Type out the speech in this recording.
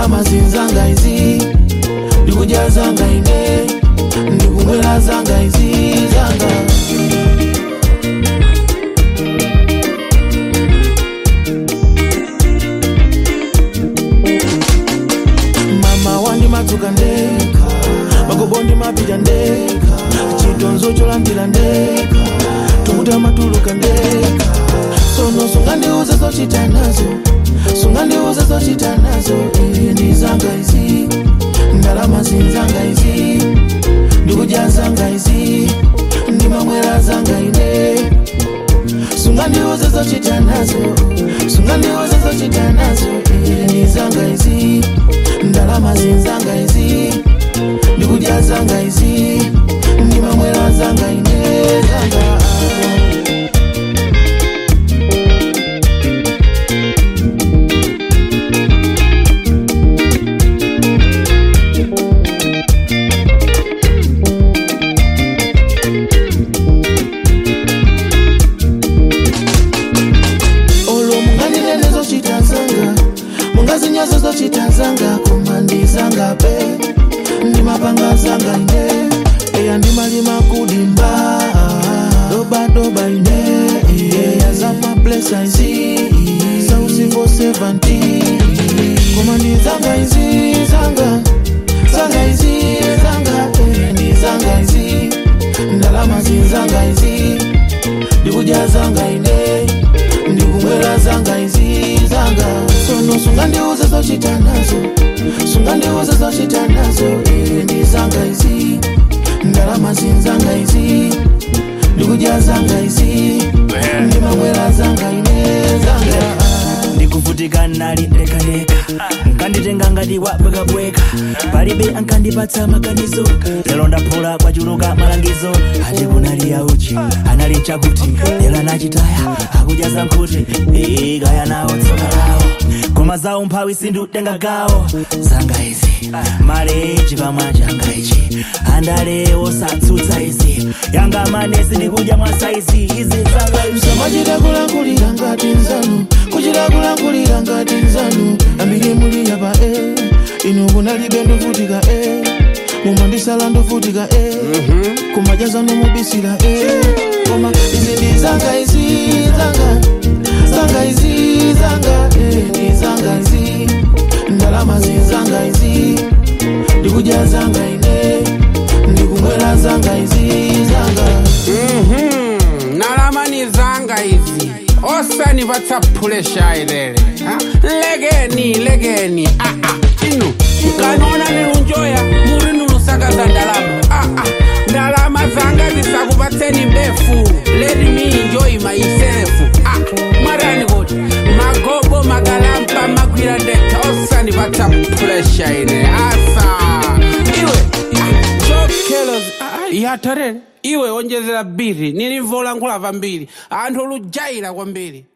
ndalama zinzanga izi ndikujazanga ine ndikumwera zanga izi zanga mama wandi madzuka ndeka magobondi mapita ndeka chitonzo cholandira ndeka tumuta matuluka ndeka sono sungandiuze zochita nazo sungandiuze zochita nazo Izi ndi zanga izi ndalama zinzanga izi ndikujazanga izi ndimamwera zanga ine sungandiuze zochita nazo sungandiuze zochita nazo Izi ndi zanga izi ndalama zinzanga izi ndikujazanga izi ndimamwera zanga ine zanga olo mungandinene zochita zanga mungazinyoze zochita zanga koma ndizanga pe ndimapanga zanga ine eya ndimalima kudimba dobadoba ine eya zamaplesa izi sausivo 70 koma ndizanga izi zanga zanga izi zanga eh, ndizanga izi ndalama zinzanga izi ndikujazanga ine ndikumwera zanga izi zanga sono sungandiuze zochita nazo sungandiuze zochita nazo iye ndi zanga izi ndalama zinzanga izi ndikujazanga izi ndimamwera zanga ine zanga ndikuvutika nali lekaleka nkanditenga ngati wabwekabweka palibe ankandipatsa maganizo lero ndaphula kwachuluka malangizo ati kunali yauchi anali mchakuti lero anachitaya akujaza nkhuti ikaya nawo tsoka lawo koma zawo mphawi sindutenga gawo zanga izi maleji pamwa changa ichi andale osatsutsa izi yanga manesi ndikudya mwa saizi izi zanga izi samachita kulankulira ngati nzanu kuchita kulankulira ngati nzanu ambiri muli yapa e inu kunalibe ndovutika e mumandisala ndovutika e kumajaza nomubisira e koma izi ndi zanga izi zanga zanga izi zanga e ndi zanga izi ndalama zinzanga izi ndikujazanga ine ndikumwera zanga izi zanga Mhm, nalama zanga izi osanipatsa phulesha ilele Ha? legeni legeni ah, ah, inu mkanona nilunjoya muri nulusakaza ndalama ah, ah, ndalama zanga zisakupatseni mbefu let me enjoy myself ah, mwarani kuti magobo magalampa magwira ndeka osanipatsa phulesha ine asa iwe jokelos yatarere iwe onjezera biri nilivola nkhulava mbiri anthu lujaira kwambiri